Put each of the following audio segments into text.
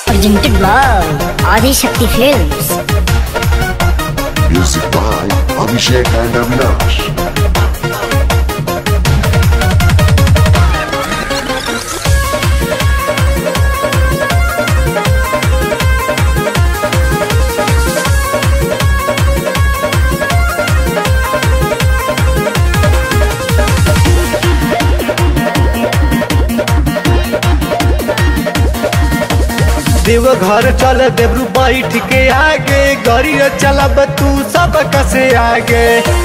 presented by Adi Shakti Films. Music by Abhishek and Avinash. देव घर चल देवरू बैठ के आगे गरिया चलब तू सब कसे आगे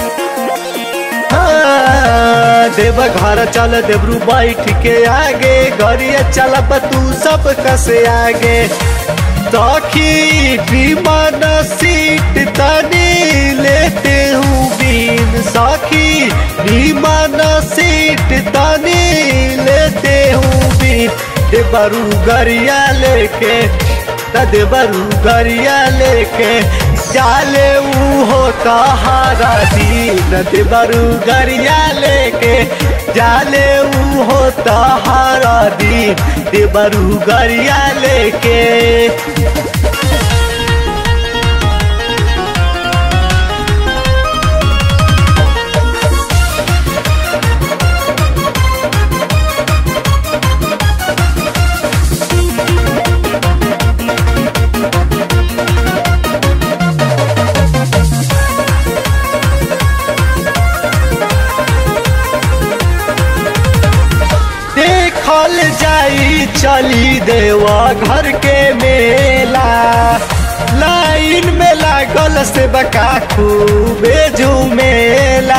हाँ, देव घर चल देवरू बैठ के आगे गरिया चलब तू सब कसे आगे सखी विमान सीट तनी लेते हूँ बीन सखी विमान सीट तनी लेते हूँ बीन देवरू गरिया लेके देवरू गरिया लेके जाले ऊ होता हारा दीन देवरू गरिया लेके जाले ऊ होता हारा दीन देवरू गरिया लेके देखल जाई चली देवा घर के मेला लाइन में लागल से बका खूबे झूमेला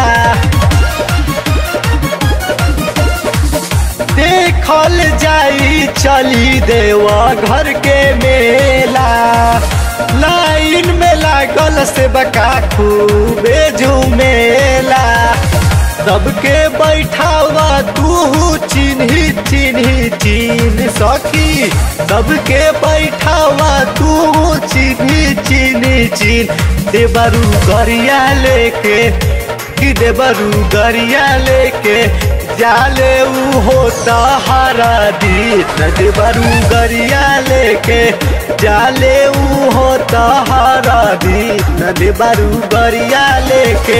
देखल जाई चली देवा घर के मेला लाइन में लागल से बका खूबे झूमेला सबके बैठावा तू चिन्ही चिन्ही चिन्ह सखी सबके बैठावा तू चिन्ही चिन्ही चिन्ह देवरू गरिया लेके कि देवरू गरिया लेके जाले ऊ होता हारा दीन देवरू गरिया लेके जाले ऊ होता हारा दीन देवरू गरिया लेके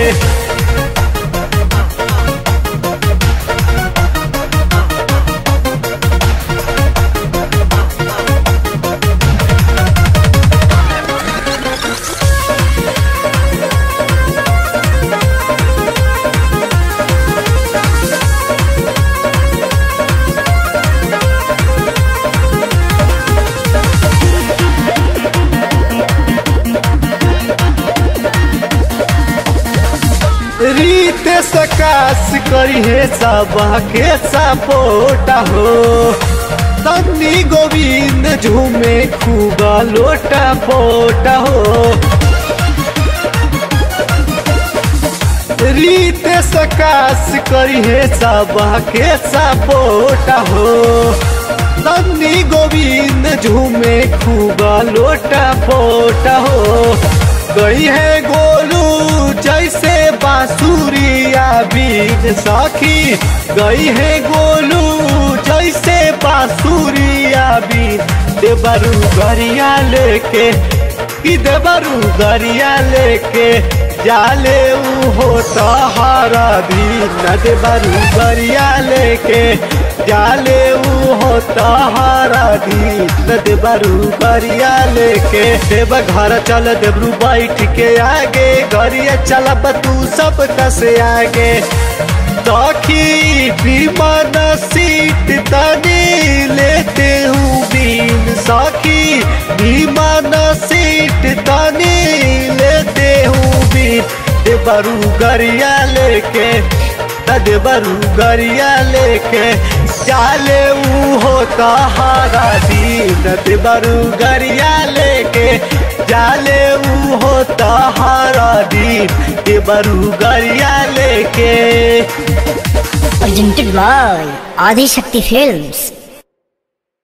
रीत सकाश करी है सब के सपोर्ट हो तन्नी गोविंद झूमे खूब लोटा पोट हो रीत सकाश करी है सब के सपोर्ट हो तन्नी गोविंद झूमे खूब लोटा पोट हो गई है गोलू जैसे बांसुरिया बीज सखी गई है गोलू जैसे बांसुरिया बीज देवरू गरिया लेके कि देवरू गरिया लेके जाले ऊ होता हारा दीन देवरू गरिया लेके जाले ऊ होता हारा दीन देवरू गरिया लेके देव घर चल देवरू बैठ के आगे गरिया चलब तू सब कसे आगे सखी विमान सीट तनी लेते हूँ बीन सखी विमान सीट तनी लेते हूँ बीन देवरू गरिया लेके देवरू गरिया लेके चाले ऊ होता हारा दीन देवरू गरिया लेके जाले ऊ होता हारा दीन देवरू गरिया लेके Presented by Adi Shakti Films.